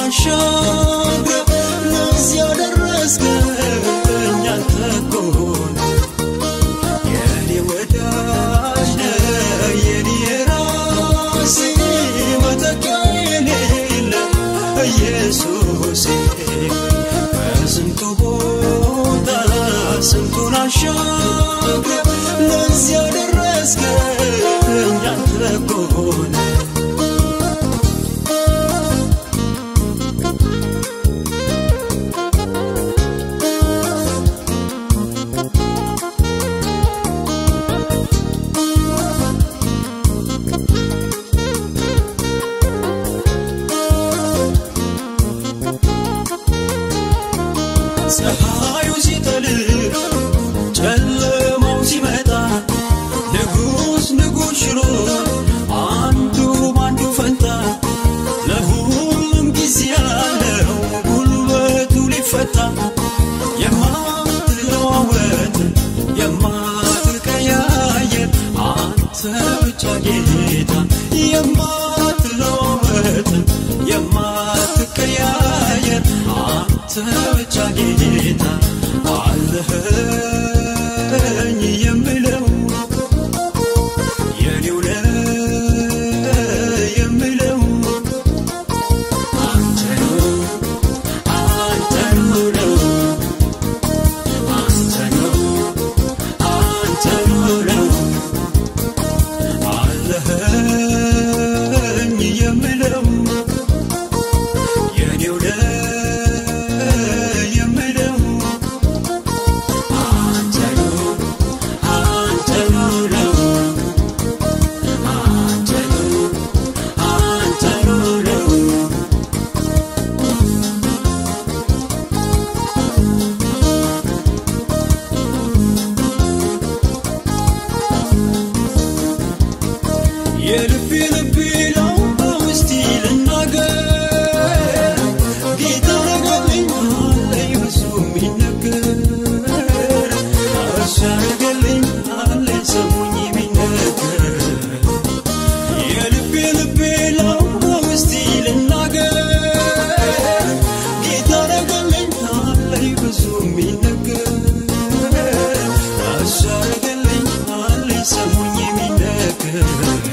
አሻግረ ለዚህ ያደረስከኝ አንተ እኮ ነህ። የኔ ወዳጅ ነህ የኔ ራሴ መተኪያ የሌለ ኢየሱሴ በስንቱ ቦታ ስንቱን አሻግረ ለዚህ ያደረስከኝ አንተ እኮ ነህ። ፀሐዩ ሲጠልቅ ጨለማው ሲመጣ ንጉሥ ንጉሥ ሽሮ አንዱ ባንዱ ፈንታ ለሁሉም ጊዜ ያለው ጉልበቱ ሊፈታ የማትለዋወጥ የማትቀያየር አንተ ብቻ ጌታ የማትለዋወጥ የማትቀያየር አንተ ብቻ ጌታ አለኸኝ የምለው የኔው ነህ የምለው አንተ ነው አንተ ነው አንተ ነው አንተ ነው አለኸኝ የምለው የኔው ነህ የምለው አንተ ነው አንተ ነው አንተ ነው አንተ ነው የልቤ ልቤ ነው በውስጤ ልናገር ጌታ ረገልኝ አለኝ ብዙ የሚነገር እሱ ያረገልኝ አለኝ ሰሙኝ የሚነገር የልቤ ልቤ ነው በውስጤ ልናገር ጌታ ረገልኝ አለኝ ብዙ የሚነገር እሱ ያረገልኝ አለኝ ሰሙኝ የሚነገር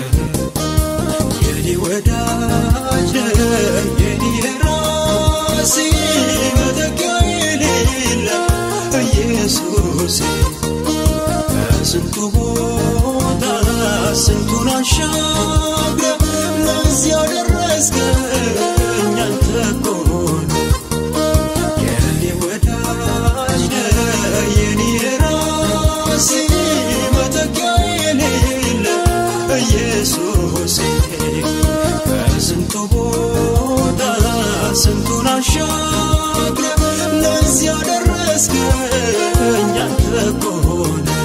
የኔ ወዳጅ ነህ የኔ ራሴ መተኪያ የሌለ ኢየሱሴ ከስንቱ ቦታ ስንቱን አሻግረ ለዚህ ያደረስከኝ አንተ እኮ ነህ። የኔ ወዳጅ ነህ የኔ ራሴ መተኪያ የሌለ ኢየሱሴ ከስንቱ ቦታ ስንቱን አሻግረ ለዚህ ያደረስከኝ አንተ እኮ ነህ።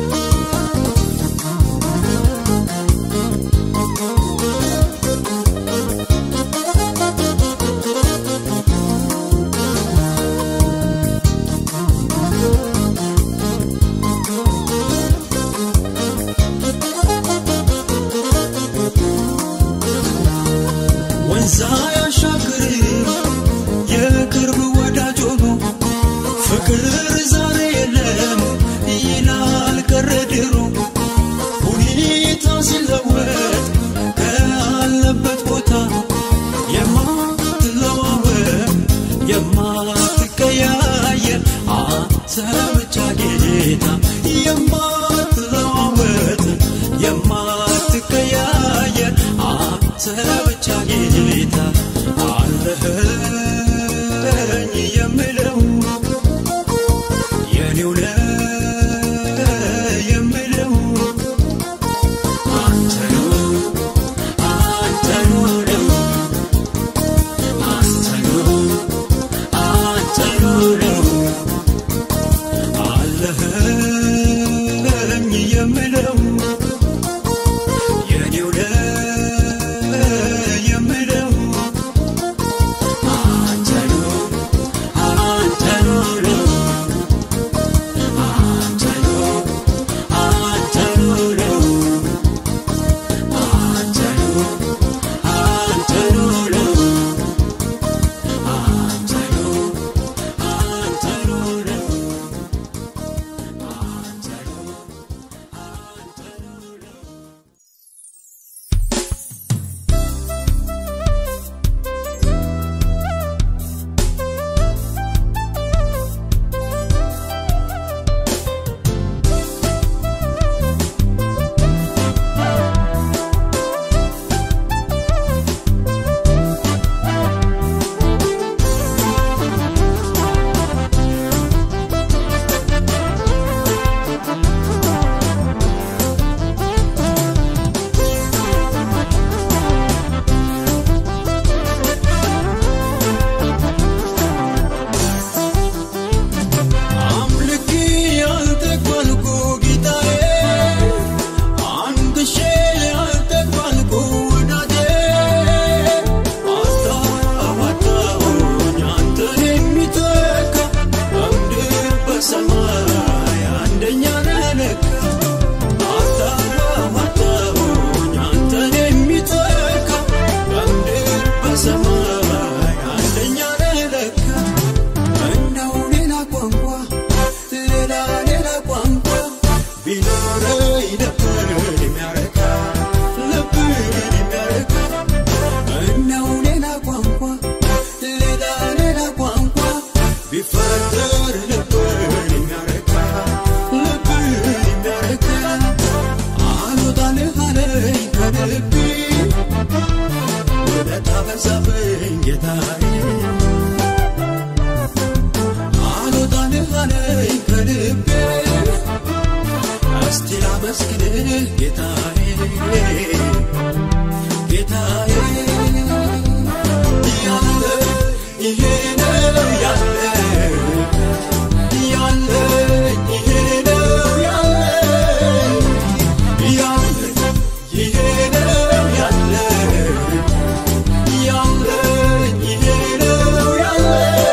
ወንዛ ያሻግር የቅርብ ወዳጅ ሆኖ ፍቅር ቢኖረኝ ልብን የሚያረካ ልብን የሚያረካ እነው ሌላ ቋንቋ ሌላ ሌላ ቋንቋ ቢፈጠር ልብን የሚያረካ ልብን የሚያረካ አልወጣልህ አለኝ ከልቤ ውለታ በዛብኝ ጌታዬ አልወጣልህ አለኝ ከልቤ እስቲ ላመስግንህ ጌታዬ ጌታዬ ያለ ይሄ ነው ያለ ያለ ይሄ ነው ያለ ያለ ይሄ ነው ያለ ያለ ይሄ ነው ያለ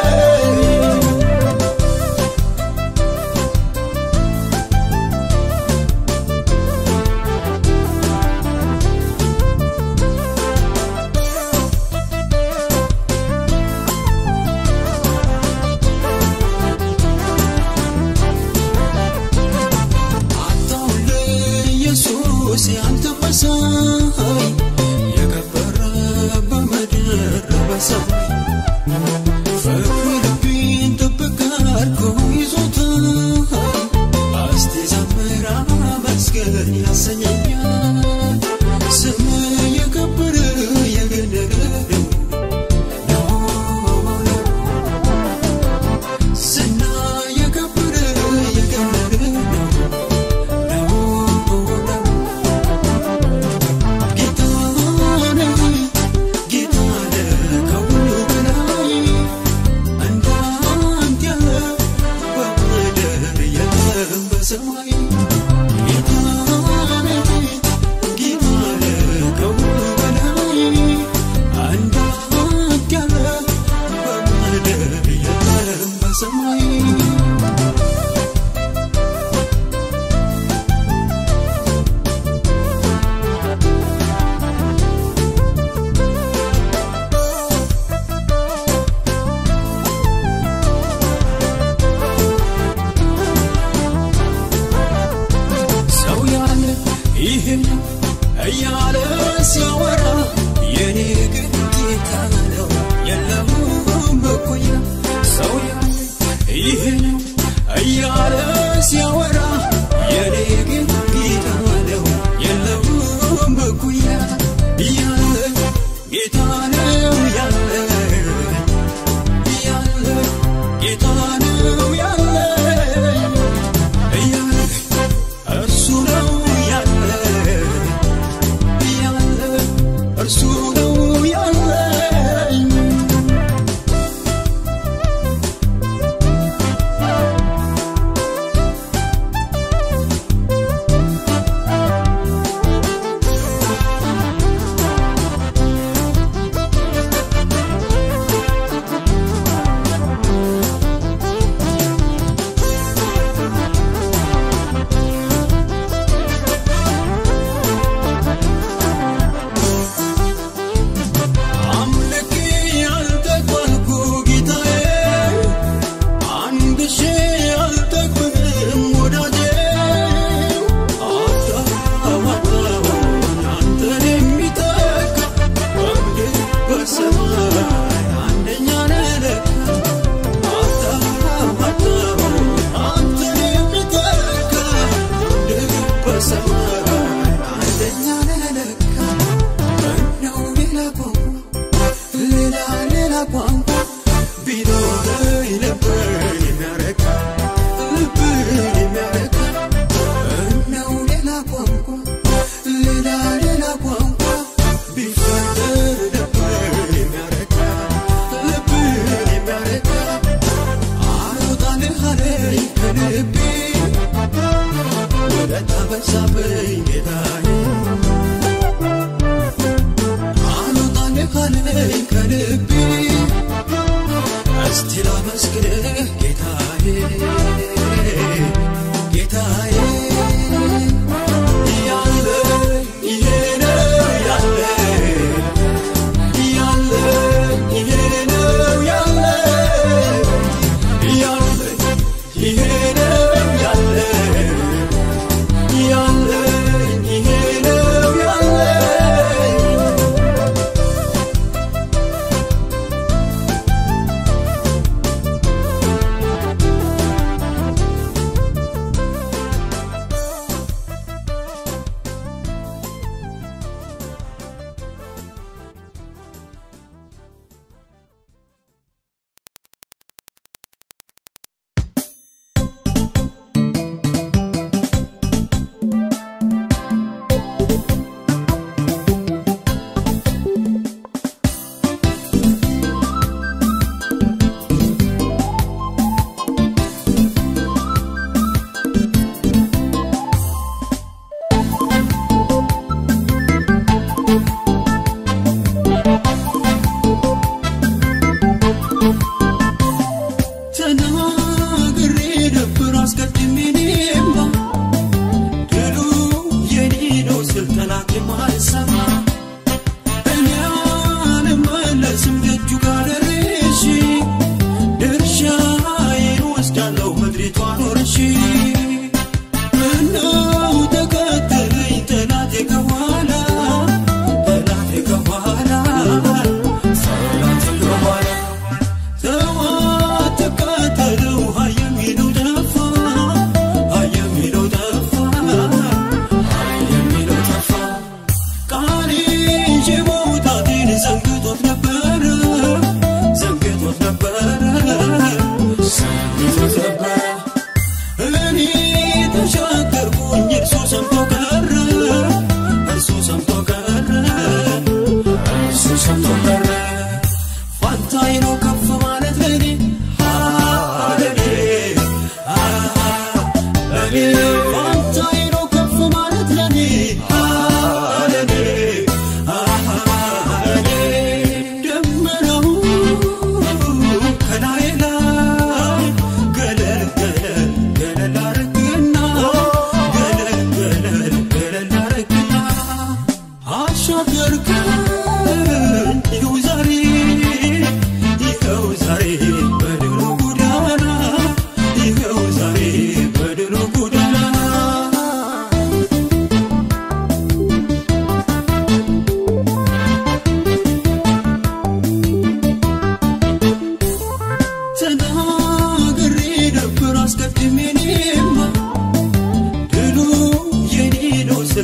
አታውልኝ ኢየሱስ ያንተ መሳይ የከበረ በምድር በሰማይ ፍቅር ልቤን ጥብቅ አድርጎ ይዞታል እስቲ ዘምር አመስግን ያሰኘኛል ስም የከበረ የገነነ ነው ዝና የከበረ የገነነ ነው ሰማይ ሰው ያለ ይህ ነው እያለ ሲያወራ የኔ ግን ጌታ ነው የለውም እኩያ ሰው ያለ ይህ ነው እያለ ሲያወራ የኔ ግን ጌታ ነው የለውም እኩያ ያለ ጌታ ነው ያለ ያለ ጌታ ነው ያለ ያለ እርሱ ነው ያለ ያለ እርሱ ነው ያለኝ አምልኬ ያልተጓልኩ ጌታዬ አንድ ሺ ያልጠግብም ወዳጄ አታዋጣውን አንተን የሚተካ በምድር በሰማይ አንደኛ ነህ ለካ አታዋጣውን አንተን የሚተካ በምድር በሰማይ አንደኛ ነህ ለካ ነው ሌላ ቋንቋ ሌላ ሌላ ቋንቋ ቢኖረኝ ልብን የሚያረካ ልብን የሚያረካ ነው ሌላ ቋንቋ ሌላ ሌላ ቋንቋ ቢፈጠር ልብን የሚያረካ ልብን የሚያረካ አልወጣልህ አለኝ ከልቤ ውለታ በዛብኝ ጌታዬ አልወጣልህ አለኝ ከልቤ እስቲ ላመስግንህ ጌታዬ ጌታዬ ያለ ይሄ ነው ያለ ያለ ይሄ ነው ያለ ያለ ይሄ ነው ያለ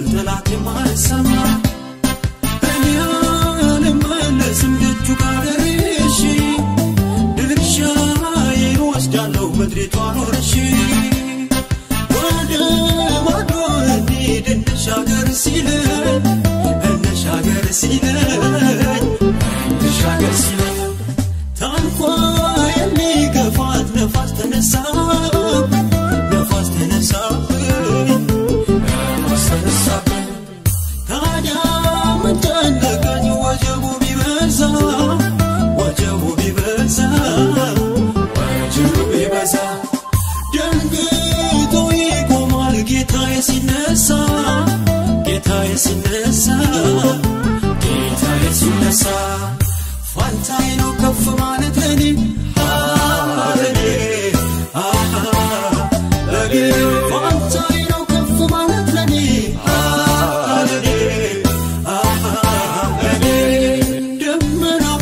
ጠላት የማልሰማ እኔ አልመለስም ደጁ ጋር ደርሼ ድርሻዬን ወስዳለሁ ምድሪቷን ወርሼ ወደ ማዶ እንሂድ እንሻገር ሲለኝ እንሻገር ሲለኝ እንሻገር ሲለኝ ታንኳ የሚገፋት ነፋስ ተነሳ ነፋስ ተነሳብኝ ነፋስ ተነሳብኝ ታዲያ ምን ጨነቀኝ ወጀቡ ቢበዛ ወጀቡ ቢበዛ ወጀቡ ቢበዛ ደንግጦ ይቆማል ጌታዬ ሲነሳ ጌታዬ ሲነሳ ጌታዬ ሲነሳ ፋንታዬ ነው ከፍ ማለት ለኔ ለኔ ለኔ ፋንታዬ ነው ከፍ ማለት ለኔ ለኔ ለኔ ደመናው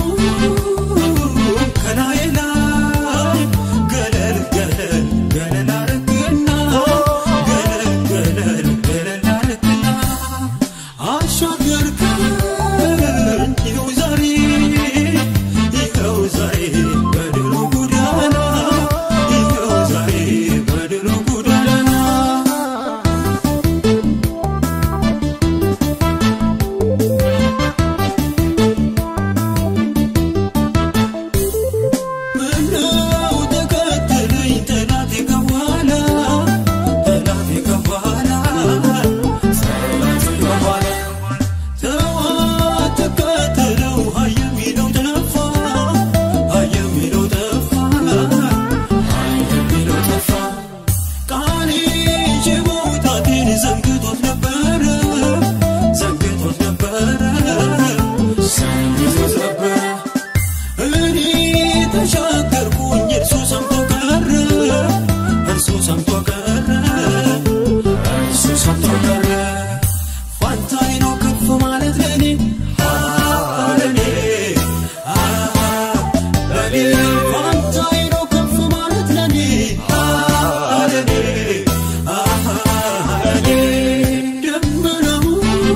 ከላይ ላይ ገለል ገለል ገለል አረግና ገለል ገለል ገለል አረግና አሻገርከን ይኸው ዛሬ ይኸው ዛሬ በድሉ ጎዳና ይኸው ዛሬ በድሉ ጎዳና ምነው ተከተለኝ ጠላቴ ከኋላ ጠላቴ ከኋላ ጠላቴ ከኋላ ተዋ ተከተለው ሀይ የሚለው ጠፋ ሀይ የሚለው ጠፋ ሀይ የሚለው ጠፋ ቃሌ ይዤ መውጣቴን ዘንግቶት ነበረ ዘንግቶት ነበረ ዘንግቶት ነበረ እኔ ተሻገርኩኝ እርሱ ሰምቶ ቀረ እርሱ ሰምቶ ቀረ እርሱ ሰምቶ ቀረ ፋንታዬ ነው ከፍ ማለት ለኔ ለኔ ለኔ ፋንታዬ ነው ከፍ ማለት ለኔ ለኔ ለኔ ደመናው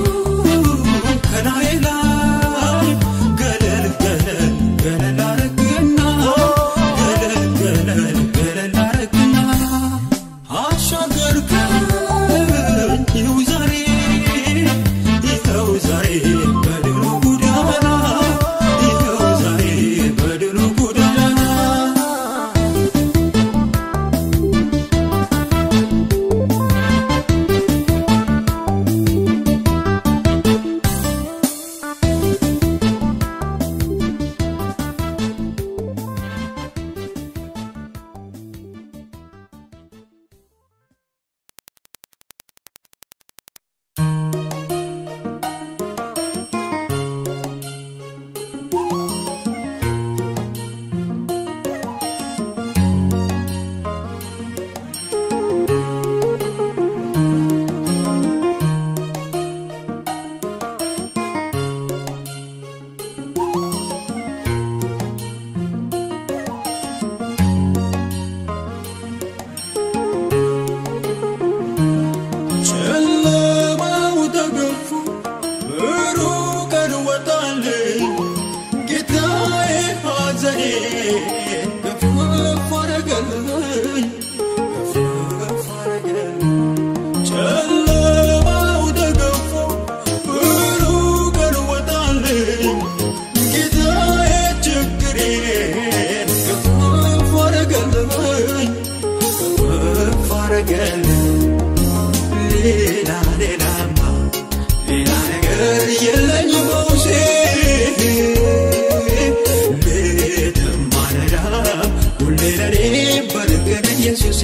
ከላይ ላይ ገለል ገለል ገለል አረግና ገለል ገለል ገለል አረግና አሻገርከኝ ይኸው ዛሬ ይኸው ዛሬ በድሉ ጎዳና ይኸው ዛሬ በድሉ ጎዳና ጨለማው ተገፎ ብሩህ ቀን ወጣልኝ ጌታዬ ሐዘኔ ከፍ አረገልኝ ከፍ አረገልኝ ጨለማው ተገፎ ብሩህ ቀን ወጣልኝ ጌታዬ ችግሬን ከፍ አረገልኝ ከፍ አረገልኝ ሌላ ሌላማ ሌላ ነገር የለኝ በውሴ ሌትም ማለዳ ሁሌ ለኔ በርቅን ኢየሱሴ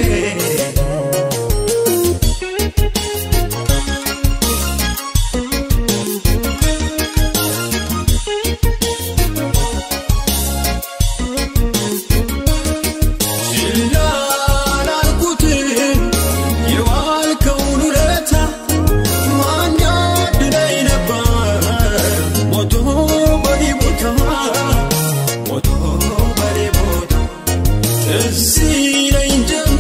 ችላ ላልኩትም የዋልከውን ውለታ ማን ያድነኝ ነበር ሞቶ በኔ ቦታ ሞቶ በኔ ቦታ ትዝ ይለኝ ጀመር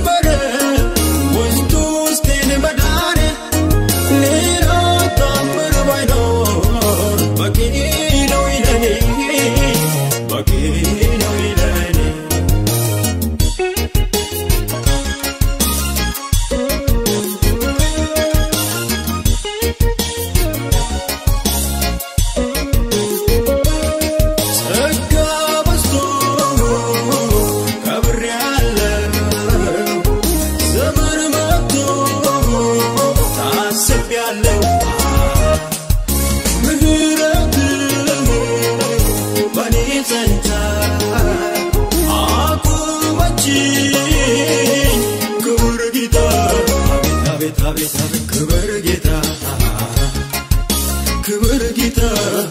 አቤት አቤት አቤት ክብር ጌታ ክብር ጌታ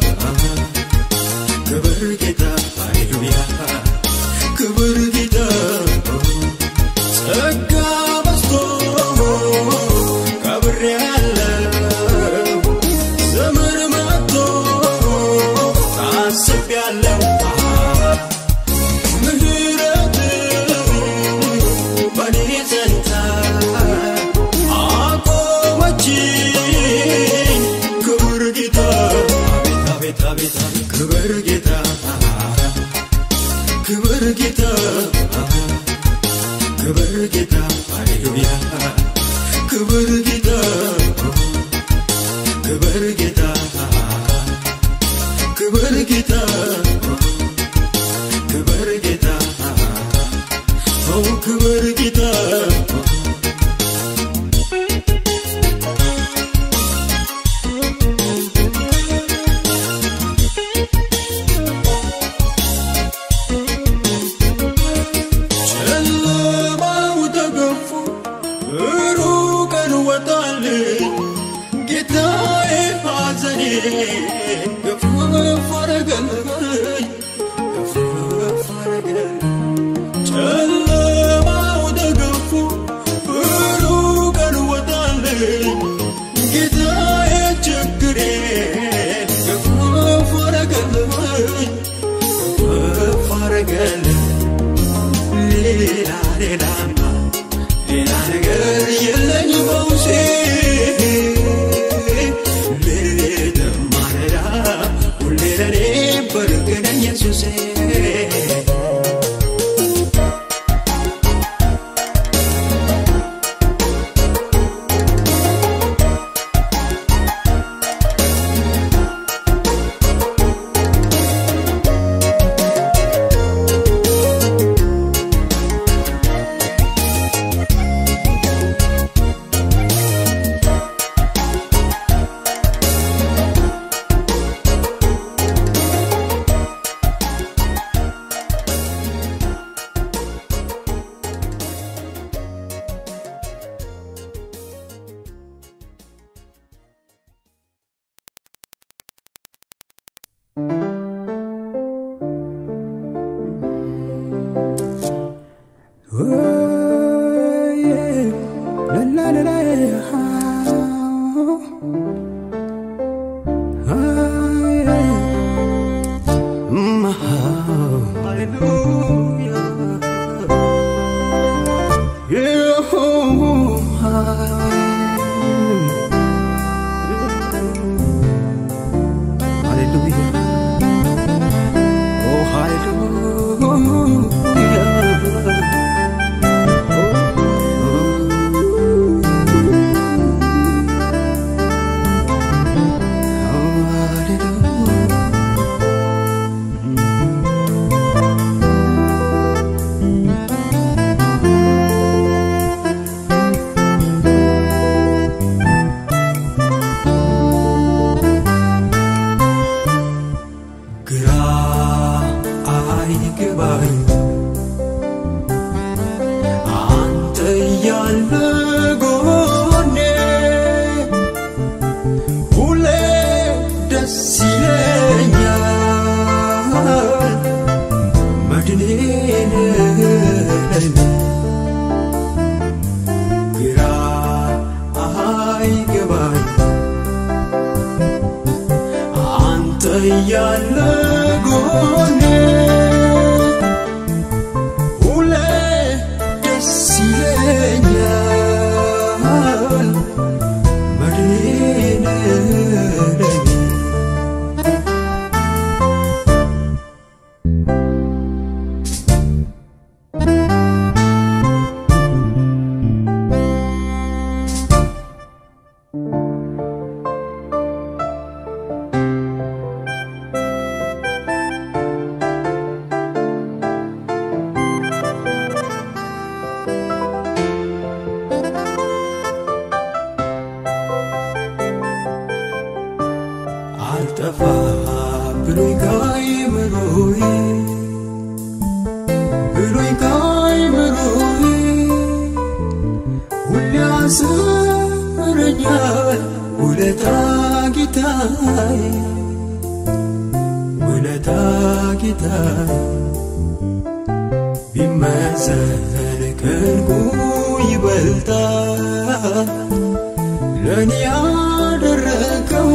ክብር ጌታ ሃሌሉያ ክብር ጌታ ጸጋ በዝቶ ከብሬ ያለው ዘመን መጥቶ ታስቤያለሁ ምህረት በኔ ዘንታ አቆመችኝ ክብር ጌታ አቤት አቤት አቤት ክብር ጌታ ክብር ጌታ ክብር ጌታ ሃሌሉያ ክብር ጌታ ክብር ጌታ ክብር ጌታ ክብር ጌታ ኦ ክብር ጌታ ጨለማው ተገፎ ብሩህ ቀን ወጣልኝ ጌታዬ ሐዘኔ ገፍ አረገልኝ ገፍ አረገልኝ ጨለማው ተገፎ ብሩህ ቀን ወጣልኝ ጌታዬ ችግሬ ገፍ አረገልኝ ገፍ አረገልኝ ሌላ ሌላማ ሌላ ነገር የለኝ በውሴ ሌት ማለዳ ሁሌ ለኔ በርቅ ነኝ ኢየሱሴ ግራ አይገባኝ አንተ ያለ ጎኔ ሁሌ ደስ ይለኛል መድኔ ነህ ግራ አይገባኝ አንተ ያለ ጎኔ ሁሌ ደስ ይለኛል መድኔ ነህ አልጠፋ ብሎኝ ካይምሮዬ ብሎኝ ካይምሮዬ ሁሌ አስብ ይኖረኛል ውለታ ጌታዬ ውለታ ጌታዬ ቢመዘን ከንጉ ይበልጣል ለእኔ ያደረገው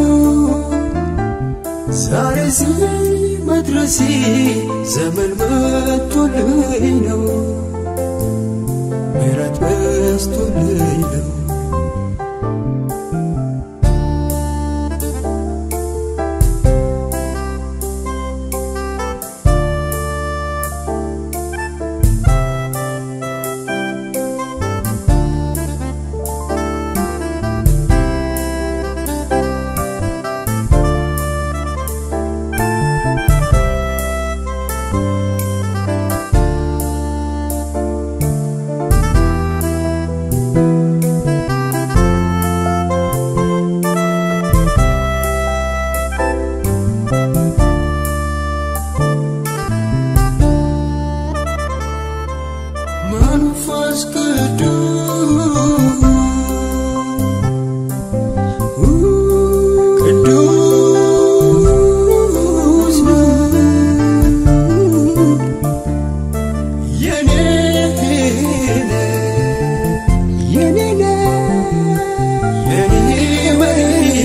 ዛሬ እዚህ መድረሴ ዘመን መጥቶልኝ ነው ምሕረት በዝቶልኝ ነው መንፈስ ቅዱስ የኔ የኔ የኔ መሪ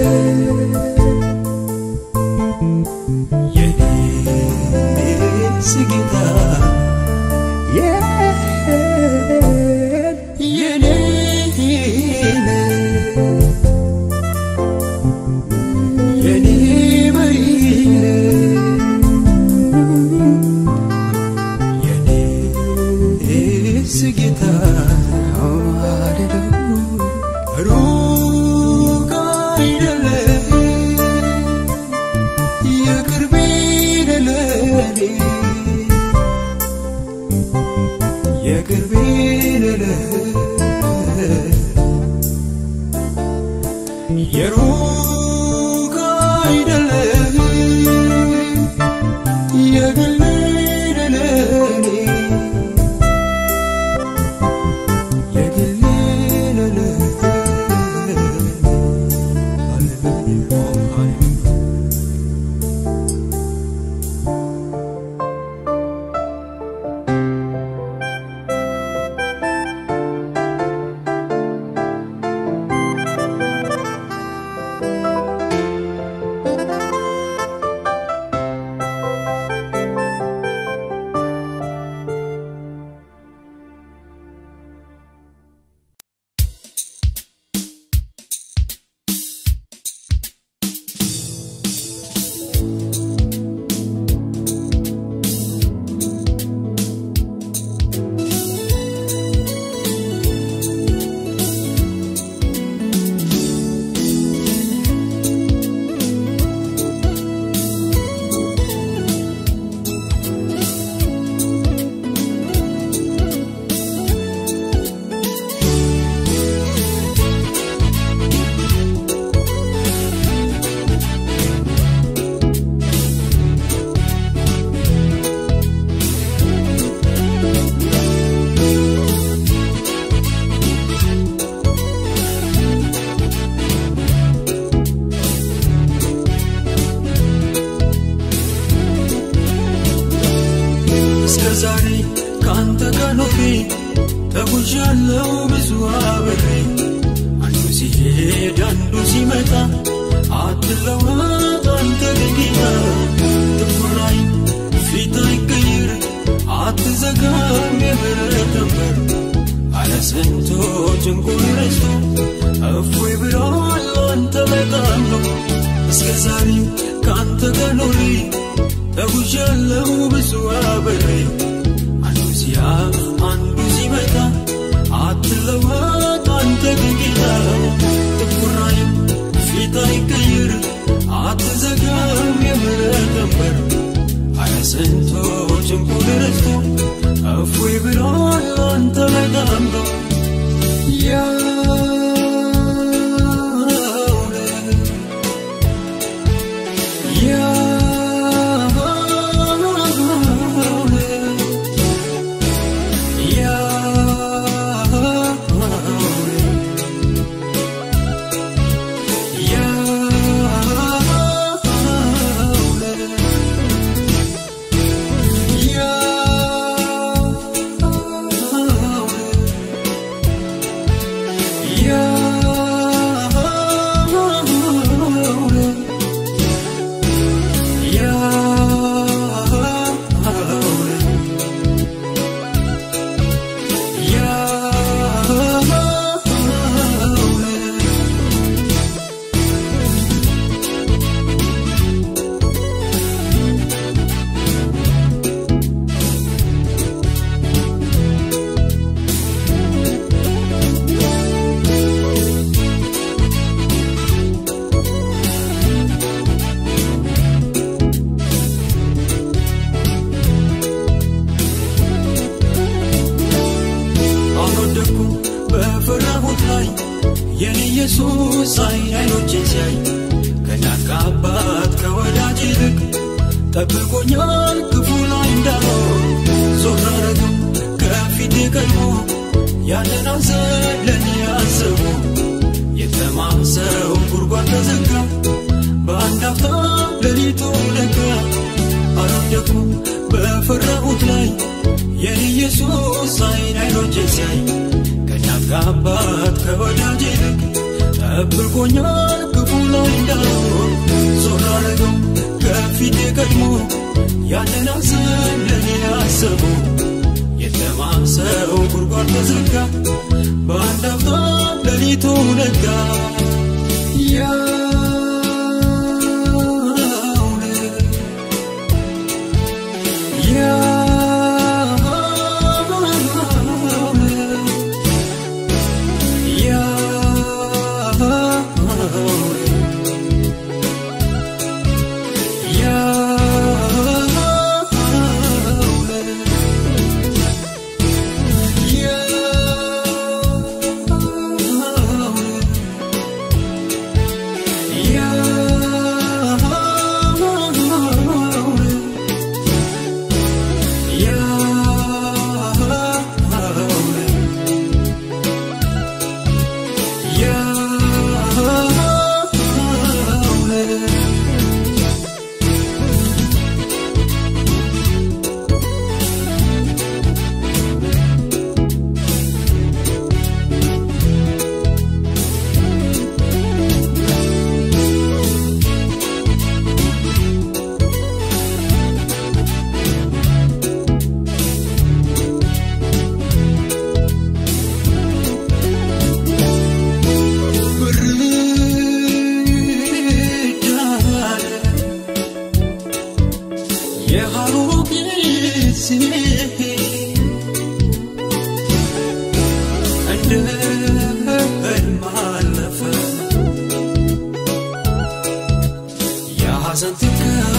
የኔ ስጌታ የኔ የኔ መሪ የኔ ስጌታ ሩቅ አይደለም የቅርቤ ለለኔ የቅርቤ የሩቅ አይደለም የግሌ ለለኔ የግሌ ለለኔ ሃሌሉያ ሃሌሉያ እስከ ዛሬ ከአንተ ጋር ኖሬ ተጉዣለው ብዙ አብሬ አንዱ ሲሄድ አንዱ ሲመጣ አትለወጥ አንተ ግን ጌታ ጥቁራይ ፊት አይቀይር አትዘጋም የምህረት በር አለ ስንቶ ጭንቁን ረስቶ እፎይ ብሏል አንተ በጣም ነው እስከ ዛሬ ከአንተ ጋር ኖሬ ተጉዣለው ብዙ አብሬ አንዱ ሲያልፍ አንዱ ሲመጣ አትለወጥ አንተ ግን ጌታ ጥቁራይም ፊት አይቀይር አትዘጋም የምህረት በር አለ ስንቶ ጭንቁን ረስቶ እፎይ ብሏል አንተ በጣም ነው ያውነ ያውነ የኔ ኢየሱስ አይን አይኖቼን ሲያይ ከእናት ከአባት ከወዳጅ ይልቅ ጠብቆኛል ክፉ ላይ እንዳልሆን ዞር አረገው ከፊቴ ቀድሞ ያንን ሐዘን ለእኔ አስቦ የተማሰው ጉድጓድ ተዘጋ በአንድ አፍታ ሌሊቱ ነጋ አረፍ ደግሞ በፈራሁት ላይ የኔ ኢየሱስ አይን አይኖቼን ሲያይ ከእናት ከአባት ከወዳጅ ይልቅ ጠብቆኛል ክፉ ላይ እንዳልሆን ዞር አረገው ከፊቴ ቀድሞ ያንን ሐዘን ለእኔ አሰቡ የተማሰው ጉድጓድ ተዘጋ በአንድ አፍታ ሌሊቱ ነጋ የሐሩቅ ጊዜ እንደ ሕልም አለፈ የሐዘን ትካዜ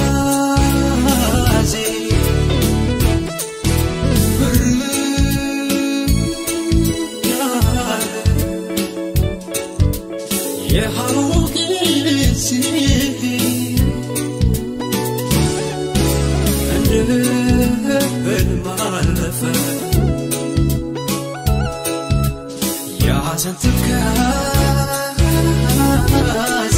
ብርዳለ የሐሩቅ ጊዜ እንደ ሕልም አለፈ የሐዘን ትካዜ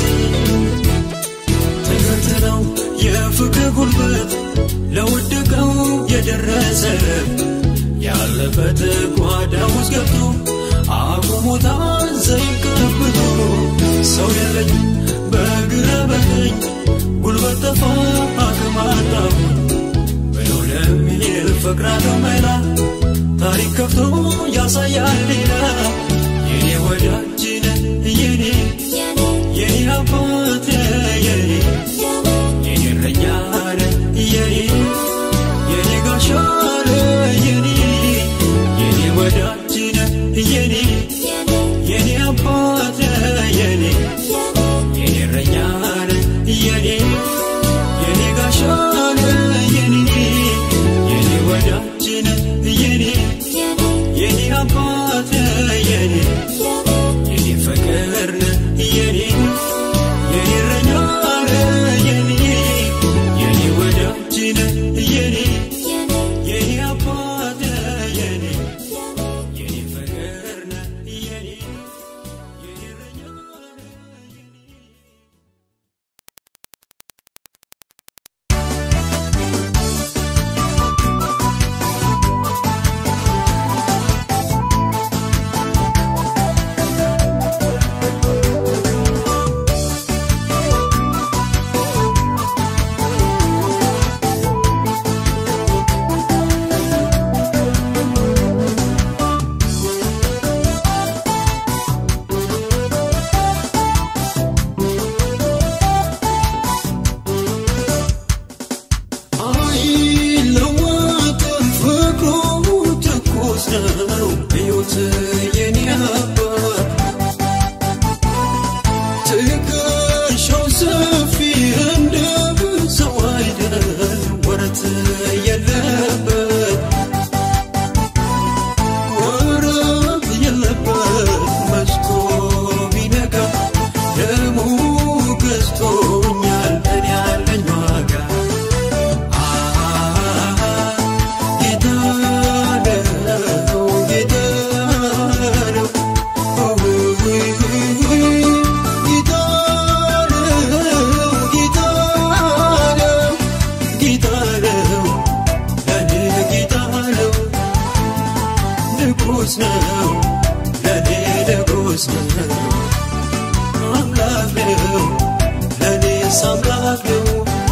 ተገርትረው የፍቅር ጉልበት ለወደቀው የደረሰ ያለበት ጓዳ ውስጥ ገብቶ አቁሞታል ዘይት ቀብቶ ሰው የለኝ በግራ በቀኝ ጉልበት ጠፋ አቅም አጣሁ ብሎ ለሚል ፈቅራለሁ መላ ታሪክ ከፍቶ ያሳያል ሌላ የኔ ወዳጅ ነህ የኔ የኔ አባት የኔ የኔ እረኛ ነህ የኔ የኔ ጋሻ ነህ የኔ የኔ ወዳጅ ነህ የኔ የኔ አባት ነህ የኔ የኔ እረኛ ነህ የኔ የኔ ጋሻ ነህ የኔ የኔ ወዳጅ ነህ የኔ የኔ አባት ነህ የኔ ነው ለእኔስ አምላክ ነው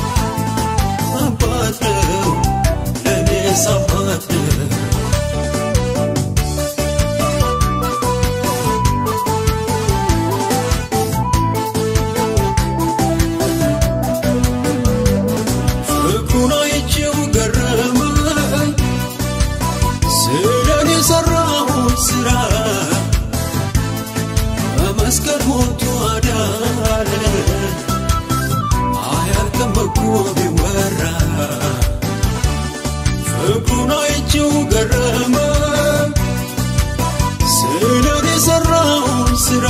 አባት ነው ለእኔስ አባት ነው ፍቅሩን አይቼው ገረመኝ ስለኔ የሰራሁት ስራ በመስቀል ሞቱ አዳነ አያልቅም እኮ ቢወራ ፍቅሩን አይቼው ገረመኝ ስለኔ የሰራሁት ስራ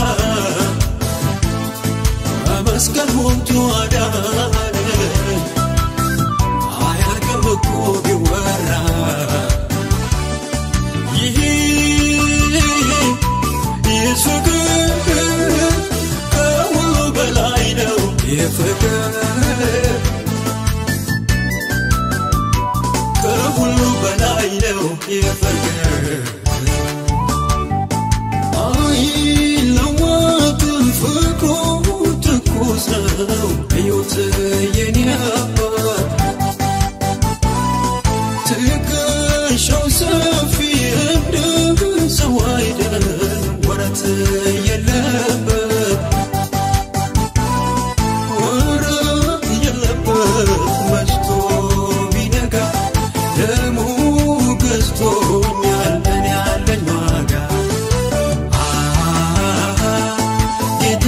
በመስቀል ሞቱ አዳነ አያልቅም እኮ ቢወራ ይህ ይህ ፍቅር ከሁሉ በላይ ነው ይህ ፍቅር ከሁሉ በላይ ነው ይህ ፍቅር አይለወጥም ፍቅሩ ትኩስ ነው ሕይወት የኔ አባት ትከሻው ሰፊ እንደ ሰው አይደል ወረት የለበት ወረት የለበት መሽቶ ቢነጋ ደሙ ገዝቶኛል እኔ ያለኝ ዋጋ ጌታ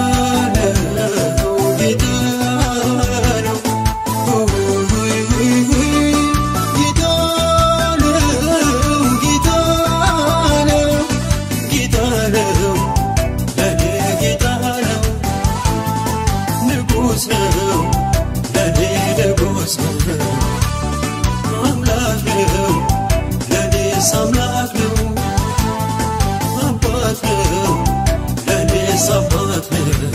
ነው ጌታ ነው ጌታ ነው ጌታ ነው ጌታ ነው ለኔ ጌታ ነው ንጉሥ ነው ለኔ ንጉሥ ነው አምላክ ነው ለኔስ አምላክ ነው አባት ነው ለኔስ አባት ነው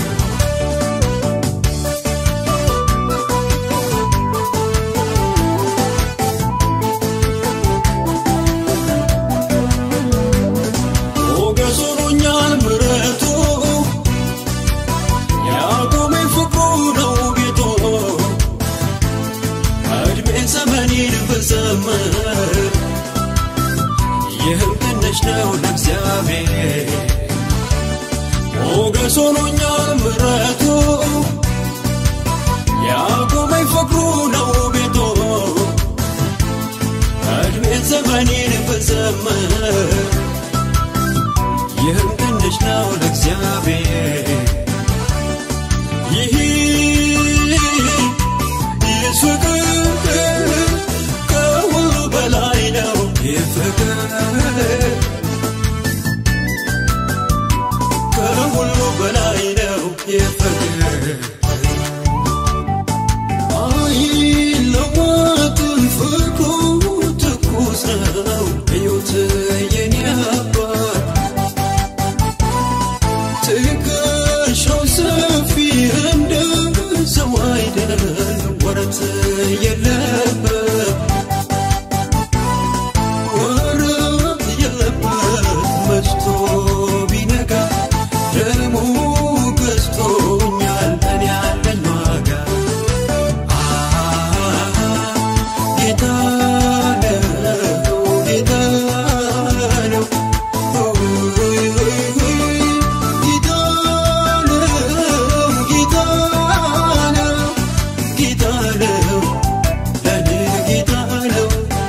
ሞገስ ሆኖኛል ምሕረቱ ያቆመኝ ፍቅሩ ነው ቤቱ እድሜ ዘመኔን ብዘምር ይህም ትንሽ ነው ለእግዚአብሔር ሞገስ ሆኖኛል ምሕረቱ ያቆመኝ ፍቅሩ ነው ቤቱ እድሜ ዘመኔን ብዘምር ይህም ትንሽ ነው ለእግዚአብሔር ይህ ይህ ፍቅር ከሁሉ በላይ ነው ይህ ፍቅር ከሁሉ በላይ ነው ይህ ፍቅር አይለወጥም ፍቅሩ ትኩስ ነው ሕይወት የኔ አባት ትከሻው ሰፊ እንደ ሰው አይደል ወረት የለበት ወረት የለበት መሽቶ ቢነጋ ደሙ ገዝቶኛል እኔ ያለኝ ዋጋ ጌታ ነው ጌታ ነው ጌታ ነው ጌታ ነው ጌታ ነው ለኔ ጌታ ነው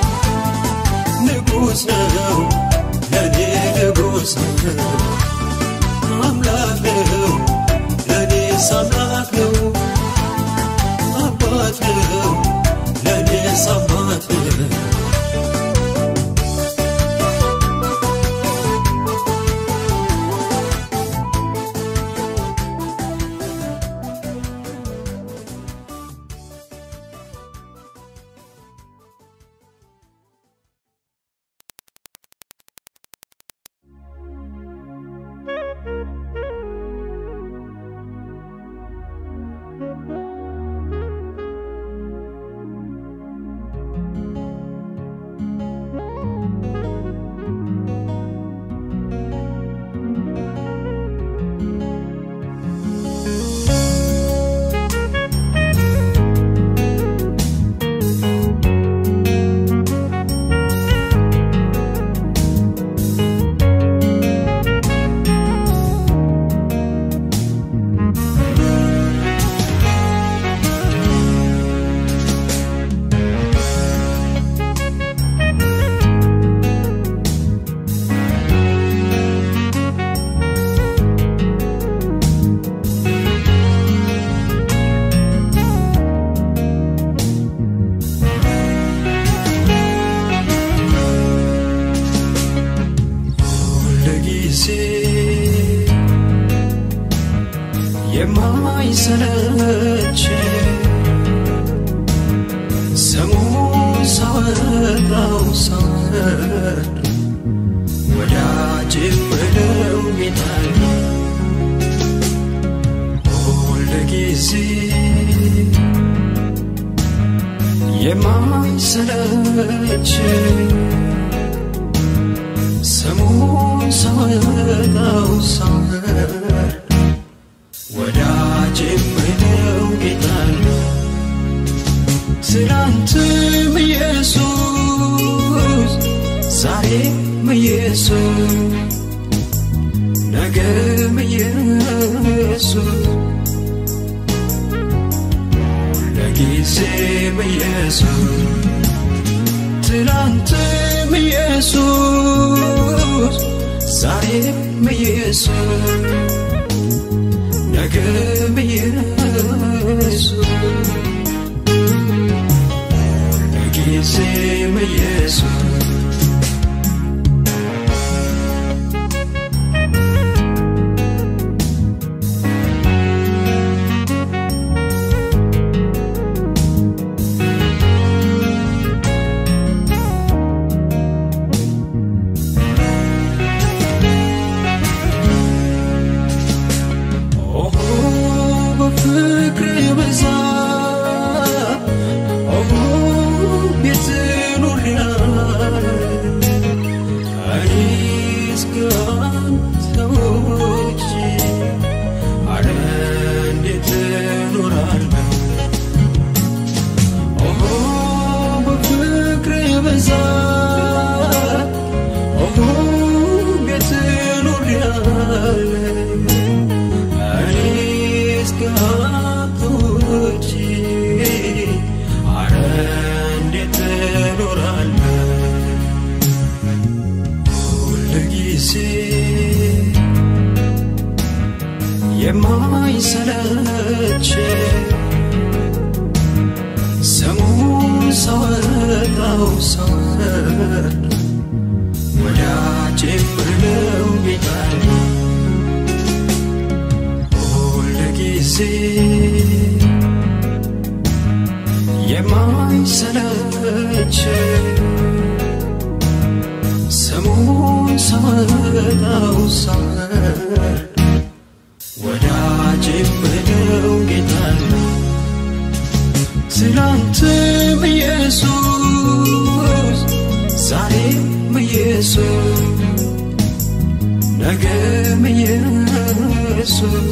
ንጉሥ ነው ለኔ ንጉሥ ነው አምላክ ነው የማይሰለች ስሙን ሳወጣው ሳወርድ ወዳጅ ምለው ጌታን ሁል ጊዜ የማይሰለች ስሙን ሳወጣው ሳወርድ ወዳጅ ምለው ጌታን ትናንትም ኢየሱስ ዛሬም ኢየሱስ ነገም ኢየሱስ ለጊዜም ኢየሱስ ትናንትም ኢየሱስ ዛሬም ኢየሱስ ነገም ኢየሱስ ለጊዜም ኢየሱስ ኦሆ በፍቅር ብዛት ኦሆ ቤት ኑሪያል እኔስ ካንተ ውጪ አረ እንዴት እኖራለሁ ኦሆ በፍቅር ብዛት ኦሆ ቤት ኑሪያል እኔስ ካንተ ውጪ አረ እንዴት እኖራለሁ ሁል ጊዜ የማይሰለች ስሙን ሳወጣው ሳወርድ ወዳጅ ምለው ጌታን ሁል ጊዜ የማይሰለች ስሙን ሳወጣው ሳወርድ ወዳጅ ምለው ጌታን ትናንትም ኢየሱስ ዛሬም ኢየሱስ ነገም ኢየሱስ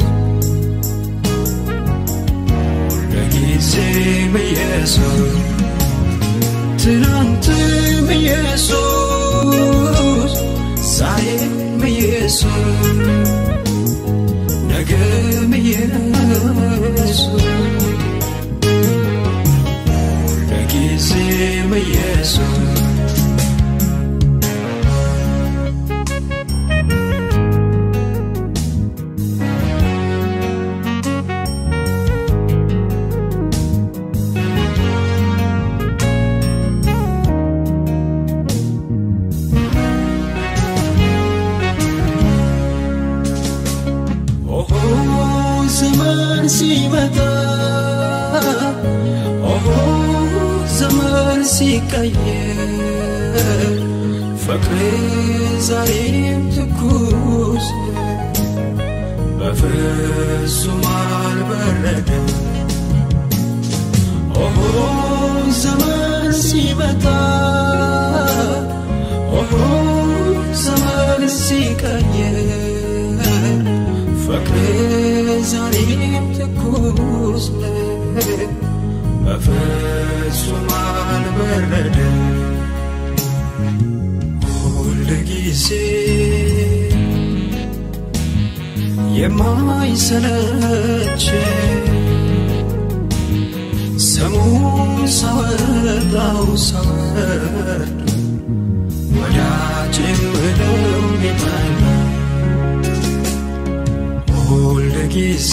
ለጊዜም ኢየሱስ ትናንትም ኢየሱስ ዛሬም ኢየሱስ ነገም ኢየሱስ ለጊዜም ኢየሱስ ኦሆ ዘመን ሲመጣ ኦሆ ዘመን ሲቀየር ፍቅር ዛሬም ትኩስ በፍጹም አልበረደም ኦሆ ዘመን ሲመጣ ኦሆ ዘመን ሲቀየር ፍቅር ዛሬም ትኩስ ነው፣ በፍጹም አልበረደም። ሁል ጊዜ የማይሰለች ስሙን ሳወጣው ሳወርድ ወዳጅ ምለው ጌታን ሁል ጊዜ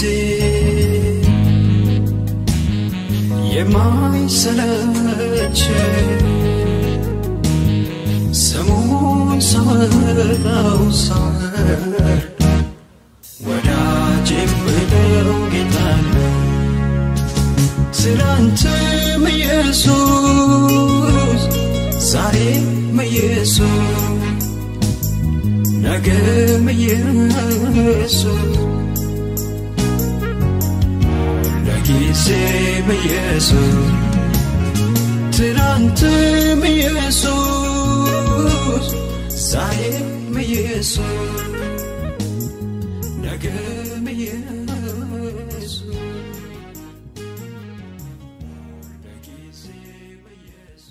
የማይሰለች ስሙን ሳወጣው ሳወርድ ወዳጅ ምለው ኢየሱስ ለጊዜም ኢየሱስ ትናንትም ኢየሱስ ዛሬም ኢየሱስ ነገም ኢየሱስ ለጊዜም ኢየሱስ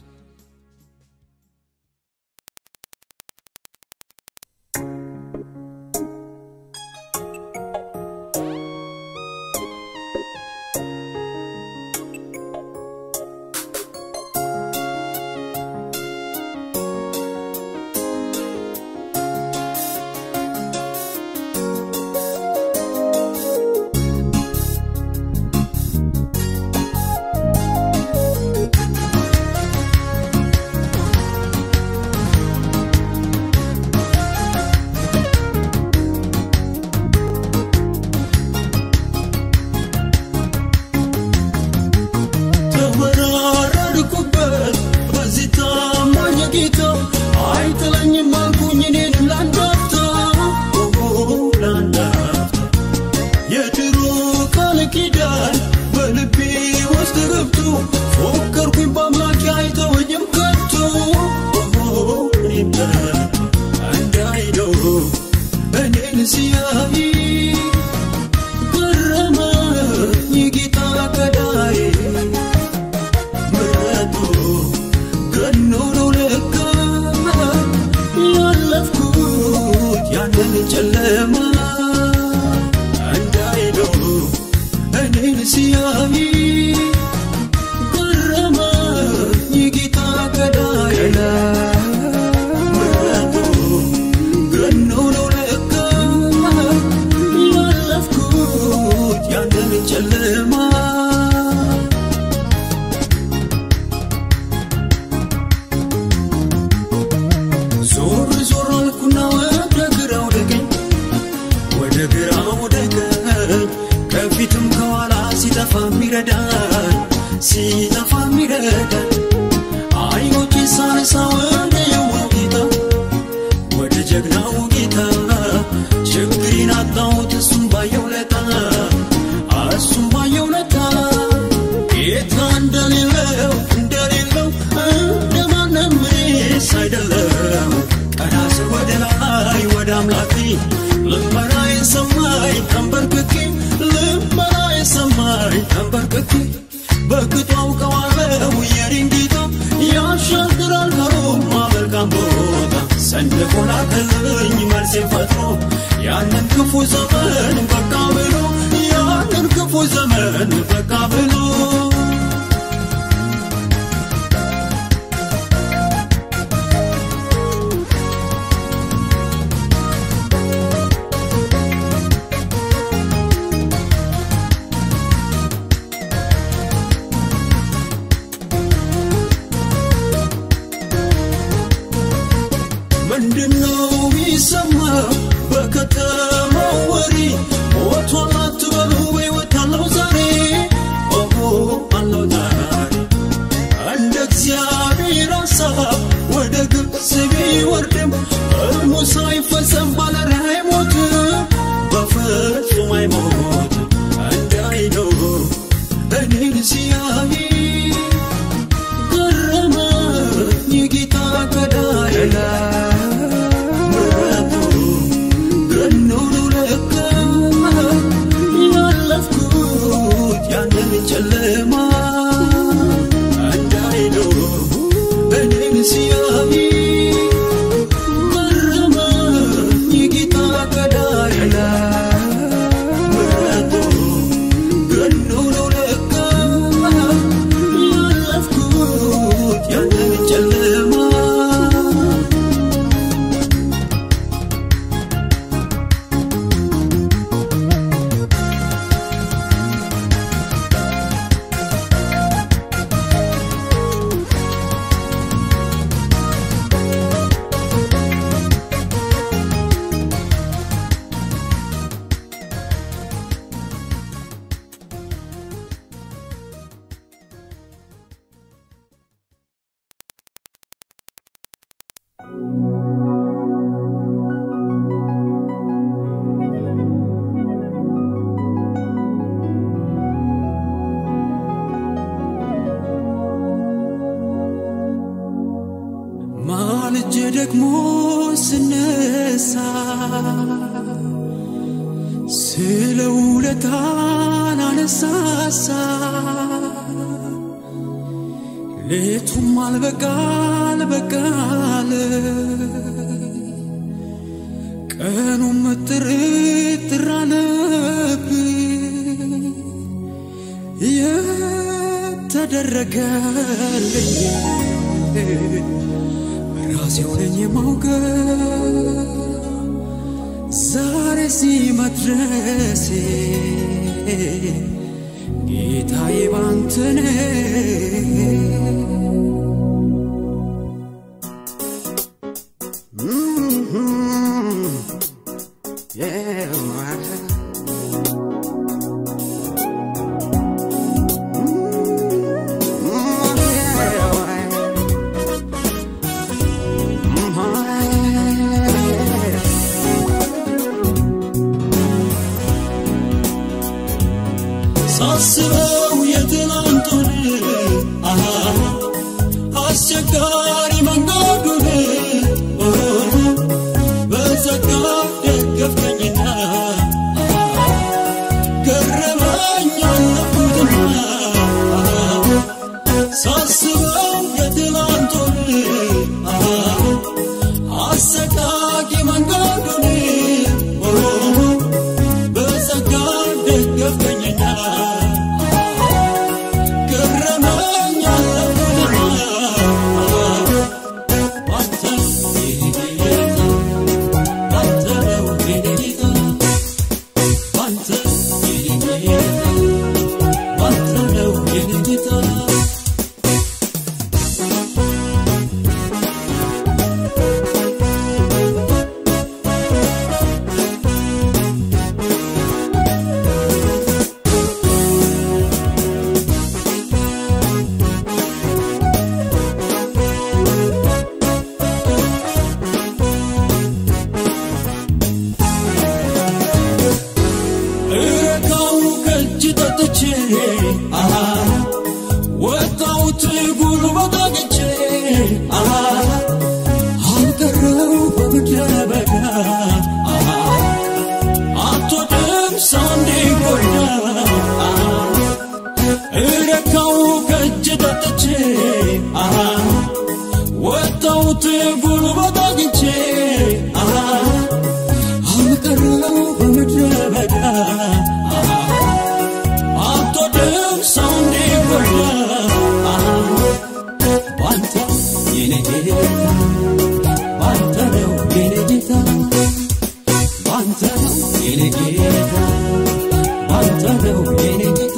ተወራረድኩበት በዚህ ታማኝ ጌታ አይጥለኝም አልኩኝ እኔንም ላንዳፍታ ላንዳፍታ የድሮ ቃል ኪዳን በልቤ ውስጥ ገብቶ ፎከርኩኝ በአምላኬ አይተወኝም ከቶ እኔም እንዳይለው እኔን ሲያይ ገረመኝ ጌታ ገዳዬ ምሕረቱ ገኖ ነው ለካ ያለፍኩት ያንን ጨለማ እንዳይለው እኔን ሲያይ ገረመኝ ጌታ ገዳዬ ምሕረቱ ገኖ ነው ለካ ያለፍኩት ያንን ጨለማ ዞር ዞር አልኩና ወደ ግራ ወደ ቀኝ ወደ ግራ ወደ ቀኝ ከፊትም ከኋላ ሲጠፋ ሚረዳን ሲጠፋ ሚረዳን አይኖቼ ሳነሳ ወደ የዋው ጌታ ወደ ጀግናው ጌታ ችግሬን አጣሁት እሱም ባየው ለታ እሱም ባየው ለታ ጌታ እንደሌለው እንደሌለው እንደማንም እኔስ አይደለም ቀና ስል ወደ ላይ ወደ አምላኬ ልመናዬን ሰማኝ ተንበርክኬ ልመናዬን ሰማኝ ተንበርክኬ በቅጡ አውቀዋለሁ የኔን ጌታ ያሻግራል ከሮማ መልካም ቦታ ሰንቆ ላከልኝ መልሴን ፈጥሮ ያንን ክፉ ዘመን በቃ ብሎ ያንን ክፉ ዘመን በቃ ብሎ ምንድነው የሚሰማ በከተማው ወሬ ደግሞ ስነሳ ስለ ውለታን አነሳሳ ሌቱም አልበቃል በቃል ቀኑም ጥርጥር አለብኝ የተደረገልኝ ራሴው ነኝ የማውቀው ዛሬ እዚህ መድረሴ ጌታዬ ባንተ ነው። Yeah, ሳስበው የትናንቱን አሃ አስቸጋሪ መንገዱን በጸጋ ደገፍከኝና ገረመኝ አለፉትና ሳስበው የትናንቱን አሃ አሰቃቂ መንገዱን በጸጋ ደገፍከኝና ገረመኝ አለፉትና ባንተ ጌታ ባንተ ነው የኔ ጌታ ባንተ የኔ ጌታ ባንተ ነው የኔ ጌታ እረካው ከእጅ ጠጥቼ አሃ ወጣሁት ጉልበት አግኝቼ አሃ አልቀረው በምድረ በዳ አሃ አትወድም ሰው እንዲጎዳ አሃ እረካው ከእጅ ጠጥቼ አሃ ወጣሁት ጉልበት አግኝቼ አሃ አልቀረው በምድረ በዳ አትወድም ሰው እንዲጎዳ ባንተ የኔ ጌታ ባንተ ነው የኔ ጌታ ባንተ ነው የኔ ጌታ ባንተ ነው የኔ ጌታ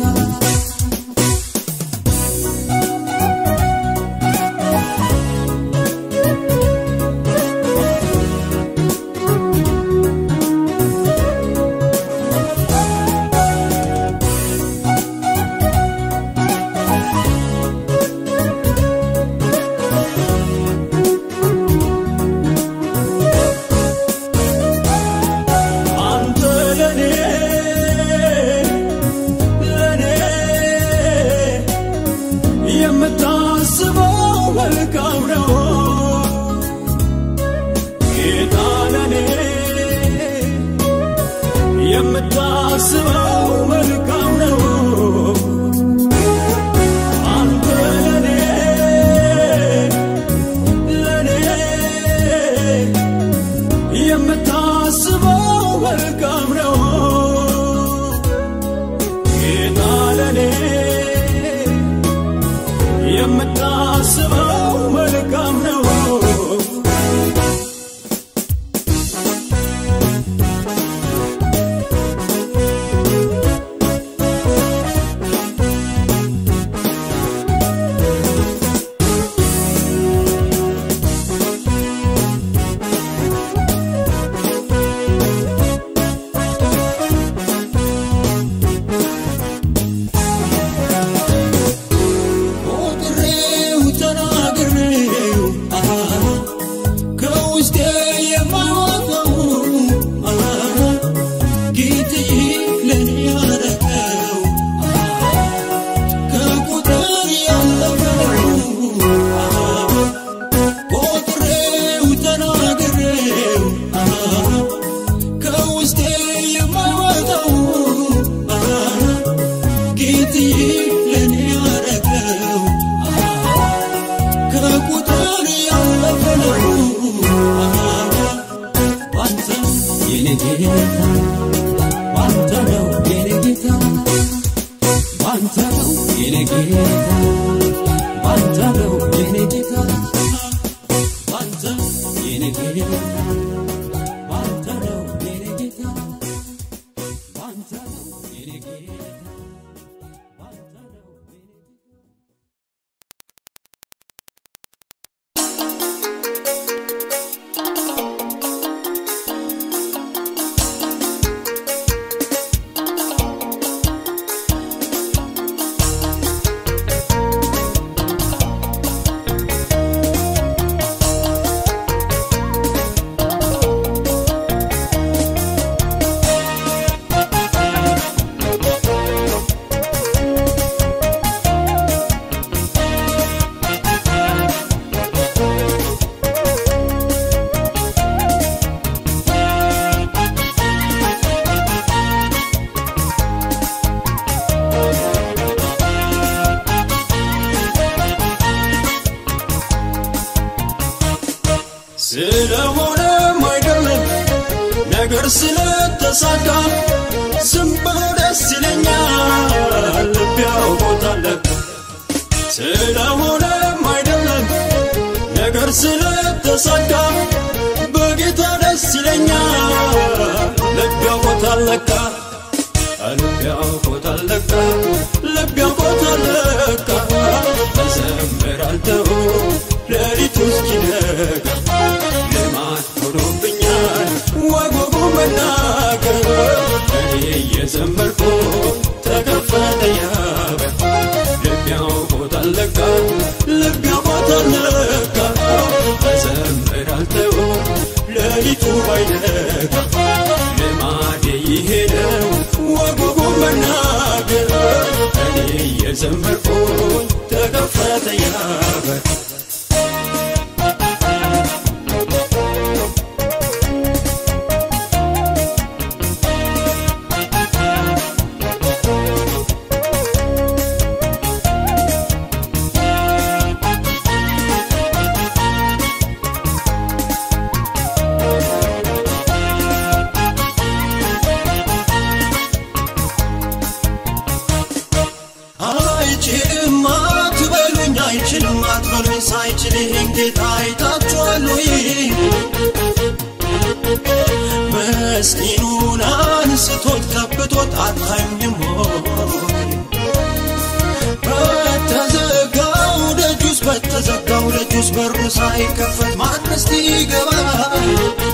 የኔ ጌታ ባንተ ነው የኔ ጌታ ባንተ የኔ ጌታ ባንተ ነው የኔ ጌታ ባንተ ነው የኔ ጌታ ባንተ ነው የኔ ጌታ ስለሆነም አይደለም ነገር ስለተሳካ ዝም ብሎ ደስ ይለኛል ልብ ያውቆታል ስለሆነም አይደለም ነገር ስለተሳካ በጌታ ደስ ይለኛል ልብ ያውቆታል ለካ ልብ ያውቆታል ለካ ልብ ያውቆታል ለካ እዘምራለሁ ሌሊቱ እስኪነጋ ልማድ ሆኖብኛል ወጉ መናገር እኔ እየዘመርኩ ተከፈተ ያበር ልብ ያውቆታል ለካ ልብ ያውቆታል ለካ እዘምራለሁ ሌሊቱ ባይነጋ ልማዴ ይሄ ነው ወጉ መናገር እኔ እየዘመርኩ ተከፈተ ያበር አይችልም አትበሉኝ አይችልም አትበሉኝ ሳይችል ይህን ጌታ አይታችኋል ወይ መስኪኑን አንስቶት ከብቶት አታዩኝም ወይ በተዘጋው ደጁስ በተዘጋው ደጁስ በሩ ሳይከፈት ማንስ ይገባል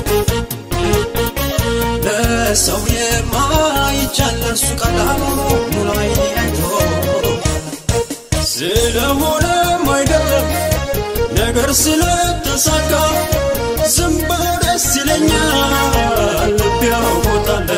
ለሰው የማይቻል ለእርሱ ቀላል ሙሉ አይኔ አይቶ ስለሆነም አይደለም ነገር ስለተሳካ ዝም ብሎ ደስ ይለኛል ልብ ያውቆታል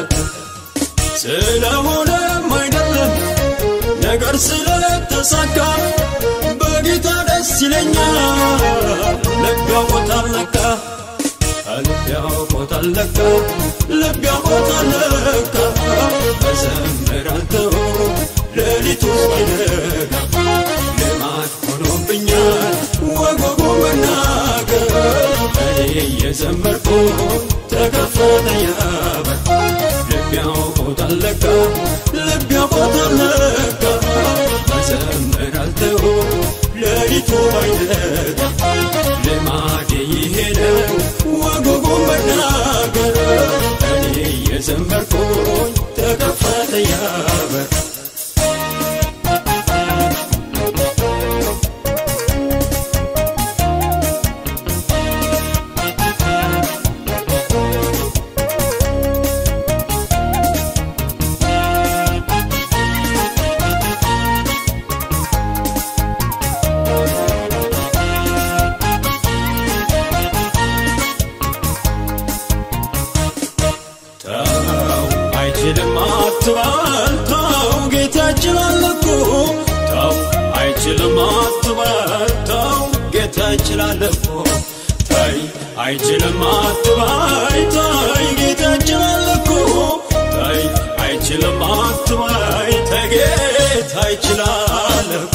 ስለሆነም አይደለም ነገር ስለተሳካ በጌታ ደስ ይለኛል ልብ ያውቆታል ለካ ልብ ያውቆታል ለካ ልብ ያውቆታል ለካ እዘምራለሁ ሌሊቱ እስኪነጋ ልማድ ሆኖብኛል ወጎጎ መናገር እኔ እየዘመርኩ ተከፈተ ያበር ልብ ያውቆታል ለካ ልብ ያውቆታል ለካ እዘምራለሁ ሌሊቱ ባይነጋ ልማዴ ይሄ ነው ወጎጎ መናገር እኔ እየዘመርኩኝ ተከፈተ ያበር ተው አይችልም አትበል ተው ጌታ ይችላል እኮ ተው አይችልም አትበል ተው ጌታ ይችላል እኮ ተይ አይችልም አትበይ ተይ ጌታ ይችላል እኮ ተይ አይችልም አትበይ ተይ ጌታ ይችላል እኮ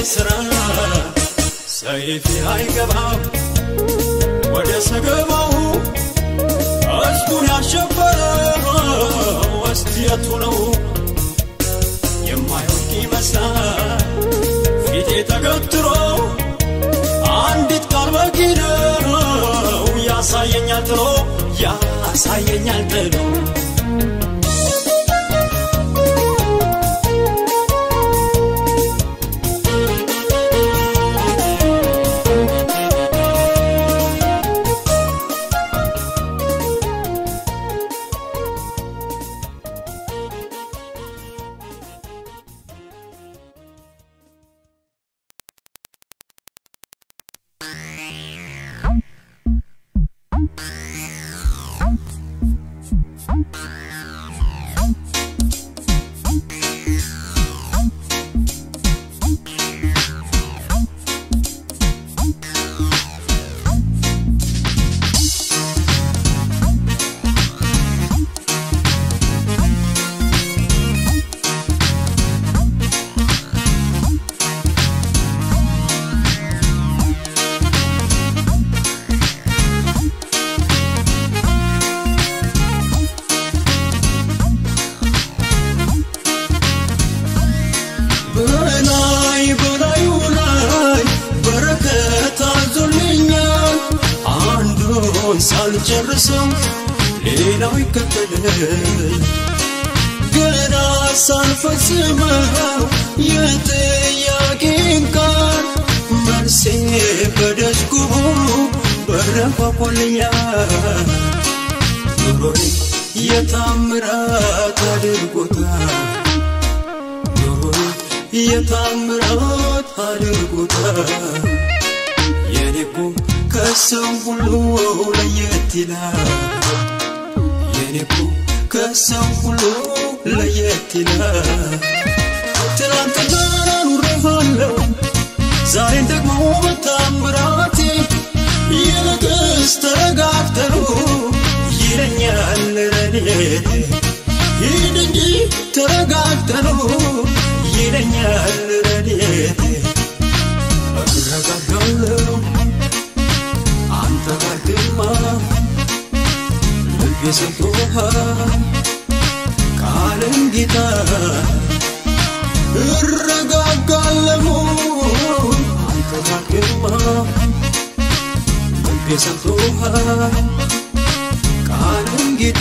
ስራ ሰይፍ አይገባም ወደ ሰገባው ሕዝቡን ያሸበረው ወስቲየቱ ነው የማይወድቅ ይመስላል ፊቴ ተገትሮ አንዲት ቃል በቂ ነው ያሳየኛል ጥሎ ያሳየኛል ጥሎ በላይ በላዩ ላይ በረከት አዞልኛል አንዱን ሳልጨርሰው ሌላው ይከተላል ገና ሳልፈጽመው የጥያቄን ቃል መልሴ በደጅ ቆሞ በረንኳኳልኛል ኑሮዬ የታምራት አድርጎታል ኑሮዬ የታምራት አድርጎታል የኔኮ ከሰው ሁሉ ለየት ይላል የኔኮ ከሰው ሁሉ ለየት ይላል ትናንትና ኑሬሃለሁ ዛሬን ደግሞ በታምራቴ ይልቅስ ተረጋግተኑ ይለኛል ረድኤቴ ሂድ እንጂ ተረጋግተኑ ይለኛል ረድኤቴ እረጋጋለሁ አንተ ጋር ግርማ ልቤ ሰጥቶሃል ቃልን ጌታ እረጋጋለሁ አንተ ጋር ግርማ ልቤ ሰጥቶሃል ቃልን ጌታ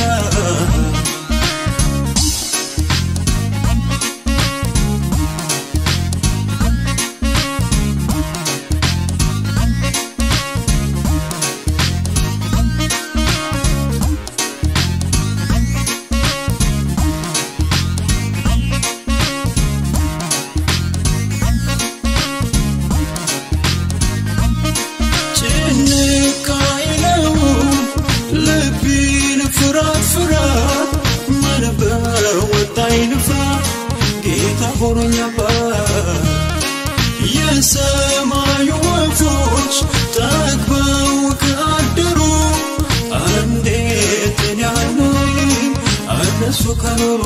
ጭንቅ አይለው ልቤን ፍራት ፍራት መንበር ወጣኝ ንፍራ ጌታ ሆኖኛባት የሰማዩ ወፎች ጠግበው ካደሩ እንዴት እኔ አልኖርም እነሱ ከኖሩ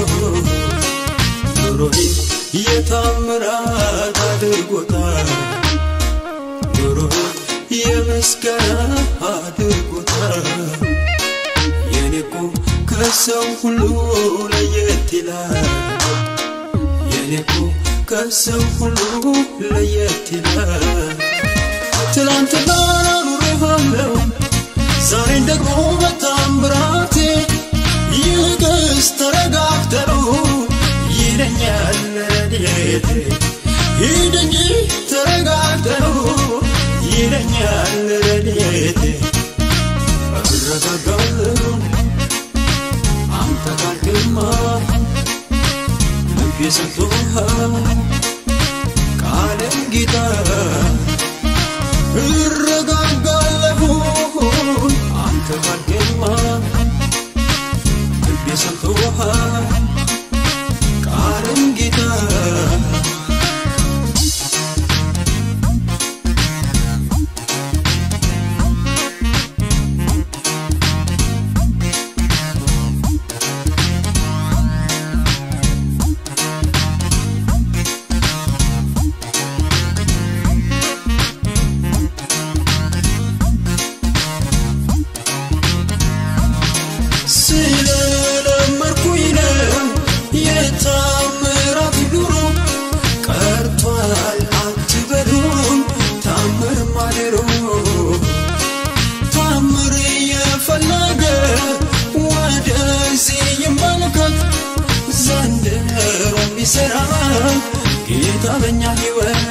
ኑሮዬ የታምራት አድርጎታል ኑሮዬ የምስጋና አድርጎታል የኔኮ ከሰው ሁሉ ለየት ይላል የኔኮ ከሰው ሁሉ ለየት ይላል ትላንትና ኑሬሃለሁ ዛሬን ደግሞ በታምራቴ ይልቅስ ተረጋግተው ይለኛል ረድኤቴ ሂድ እንጂ ተረጋግተው ይለኛል ረድኤቴ እረጋጋለሁ አንተ ጋር ግርማ ልቤ ሰጥቶሃል ቃልን ጌታ እረጋጋለሁ አንተ ጋር ግርማ ልቤ ሰጥቶሃል ቃልን ጌታ ጌታ በኛ ሕይወት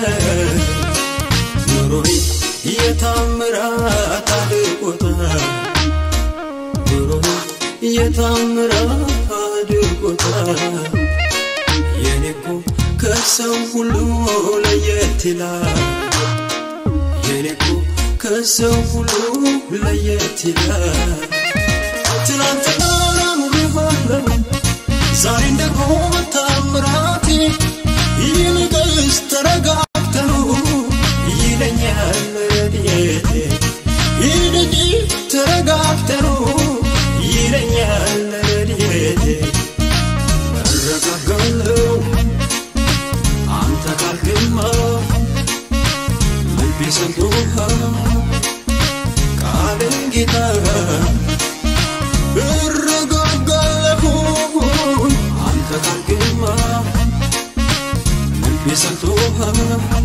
ኑሮዬ የታምራት አድርጎታል ኑሮዬ የታምራት አድርጎታል የኔ እኮ ከሰው ሁሉ ለየት ይላል የኔ እኮ ከሰው ሁሉ ለየት ይላል ትናንትና ኑሬዋለሁ ዛሬን ደግሞ ታምራቴ ይልቅስ ተረጋግተኑ ይለኛል ረድኤቴ ይልቅ ተረጋግተኑ ይለኛል ረድኤቴ እረጋጋለሁ አንተ ካልክማ ልቤ ሰምቶሃል ቃልን ጌታ እረጋጋለሁ አንተ ካልክማ ልቤ ሰምቶሃል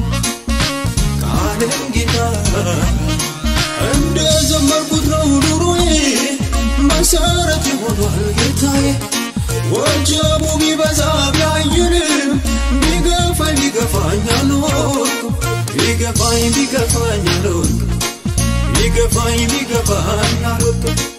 ቃልን ጌታ እንደ ዘመርኩት ነው ኑሮዬ መሰረት ይሆኗል ጌታዬ ወጀቡ ቢበዛ ቢያይንም ቢገፋኝ ቢገፋኝ አልወድኩም ቢገፋኝ ቢገፋኝ አልወድኩም ቢገፋኝ ቢገፋኝ አልወድኩም